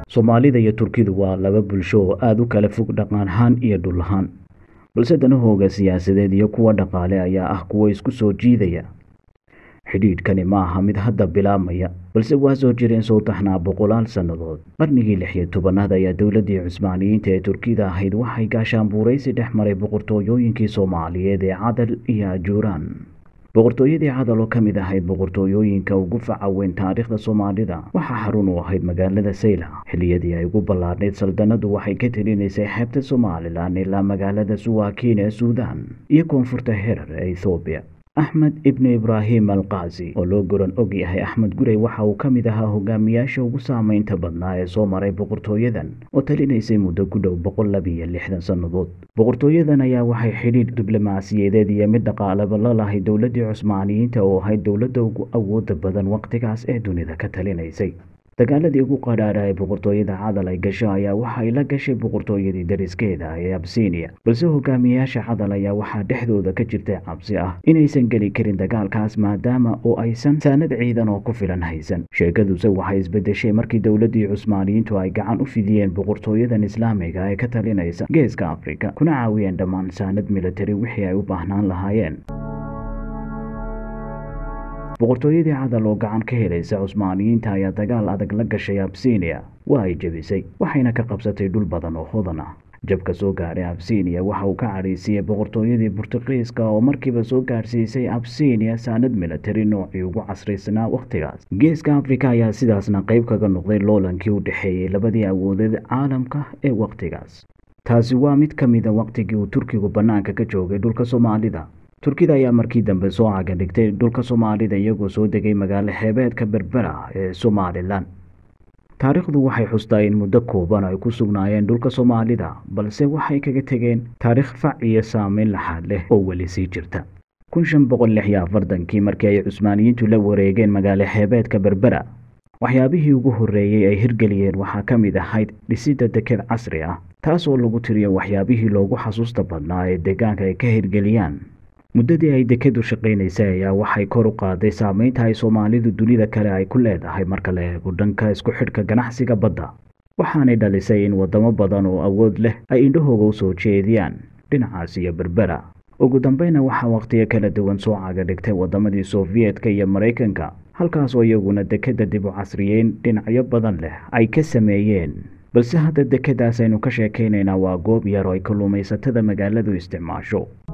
soomaalida iyo turkidu waa laba bulsho oo aada u kala fog dhaqan ahaan iyo dhul ahaan balse danahooga siyaasadeed iyo kuwa dhaqaale ayaa ah kuwa isku soo jiidaya xidhiidhkani ma aha mid hadda bilaabmaya balse waa soo jireen soo taxnaa boqolaal sannadood qarnigii lix iyo tobanaad ayaa dowladdii cusmaaniyiinta ee turkida ahayd waxay gaashaanbuuraysi dhex maray boqortooyooyinkii soomaaliyeed ee cadal iyo ajuuraan boqortooyadii cadal oo ka mid ahayd boqortooyooyinka ugu faca weyn taariikhda soomaalida waxaa xarun u ahayd magaalada sayla xilliyadii ay ugu ballaadhnayd saldanadu waxay ka telinaysay xeebta somalilan ilaa magaalada suwaakiin ee suudaan iyo koonfurta herar ee ethoobiya axmed ibnu ibraahim alqaasi oo loo goran og yahay axmed gurey waxa uu ka mid ahaa hogaamiyaasha ugu saameynta badnaa ee soo maray boqortooyadan oo talinaysay muddo ku dhow boqol labiiyo lixdan sannadood boqortooyadan ayaa waxay xidhiidh diblomaasiyadeed iyo mid dhaqaalaba la lahay dowladdii cusmaaniyiinta oo ahayd dowladda ugu awooda badan wakhtigaas ee dunida ka talinaysay dagaaladii ugu qadhaadha ee boqortooyada cadal ay gasho ayaa waxa ay la gashay boqortooyadii dariskeeda ee absiiniya balse hogaamiyayaasha cadal ayaa waxaa dhexdooda ka jirtay cabsi ah inaysan geli karin dagaalkaas maadaama oo aysan saanad ciidan oo ku filan haysan sheekaduse waxay isbedeshay markii dowladdii cusmaaniyiintu ay gacan u fidiyeen boqortooyadan islaamiga ee ka talinaysa geeska afrika kuna caawiyeen dhammaan saanad militari wixii ay u baahnaan lahaayeen boqortooyadii cadal oo gacan ka helaysa cusmaaniyiinta ayaa dagaal adag la gashay absiiniya waa ay jebisay waxayna ka qabsatay dhul badan oo hodan ah jabka soo gaadhay absiiniya waxa uu ka cadhaysiiyey boqortooyadii burtuqiiska oo markiiba soo gaadhsiisay absiiniya saanad militari noocii ugu casraysnaa wakhtigaas geeska afrika ayaa sidaasna qayb kaga noqday loolankii u dhexeeyey labadii awoodeed caalamka ee wakhtigaas taasi waa mid ka mida wakhtigii uu turkigu bannaanka ka joogay dhulka soomaalida turkida ayaa markii dambe soo caga dhigtay dhulka soomaalida iyagoo soo degay magaalo xeebeedka berbera ee somalilan taariikhdu waxay xustaa in muddo kooban ay ku sugnaayeen dhulka soomaalida balse waxay kaga tegeen taariikh fac iyo saameyn laxaad leh oo weli sii jirta kun shan boqol lix iyo afartankii markii ay cusmaaniyiintu la wareegeen magaalo xeebeedka berbera waxyaabihii ugu horreeyey ay hirgeliyeen waxaa ka mid ahayd dhisidda deked casri ah taas oo lagu tiriyo waxyaabihii loogu xasuusta badnaa ee deegaanka ay ka hirgeliyaan muddadii ay dekedu shaqaynaysay ayaa waxay kor u qaaday saameynta ay soomaalidu dunida kale ay ku leedahay marka la eego dhanka isku xidhka ganacsiga badda waxaanay dhalisay in waddamo badan oo awood leh ay indhahooga u soo jeediyaan dhinacaas iyo berbera ugu dambeyna waxaa wakhtiyo kala duwan soo caga dhigtay waddamadii sofiyeetka iyo maraykanka halkaas oo iyaguna dekedda dib u casriyeyn dhinacyo badan leh ay ka sameeyeen balse hadda dekedaas aynu ka sheekaynaynaa waa goob yar oo ay kalluumaysatada magaaladu isticmaasho